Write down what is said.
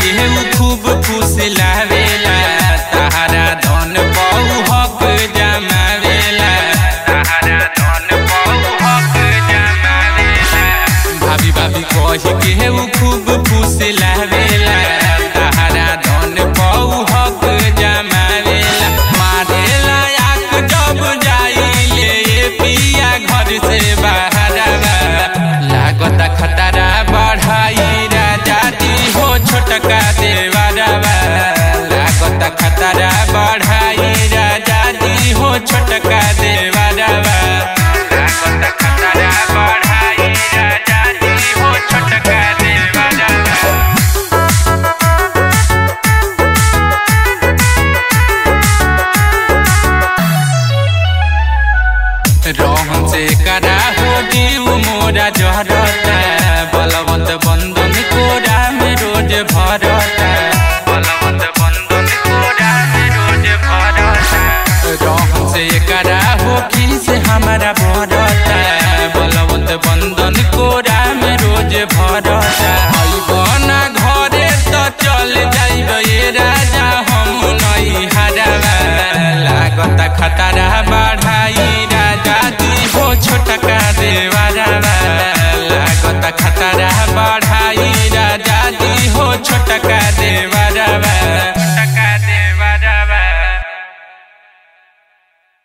के उ खूब खुश लावेला तहरा धन बहु हक जमावेला तहरा धन बहु हक जमावेला भाभी भाभी कह के उ खूब खुश लावेला तहरा धन बहु हक जमावेला मारेला आक जब जाइले ये पिया घर से बाहरवा लागत खतरा बढ़ाई राजा दी हो छोटका देवरवा लागत खतरा बढ़ाई राजा दी हो छोटका देवरवा लागत खतरा बढ़ाई राजा दी हो छोटका देवरवा रहन से करा हो जीव मोरा जहरता बलवंत बंधन कोरा में रोज भरता बलवंत बंधन कोरा में रोज भरता रहन से करा हो खिल से हमारा भरता बलवंत बंधन कोरा में रोज भरता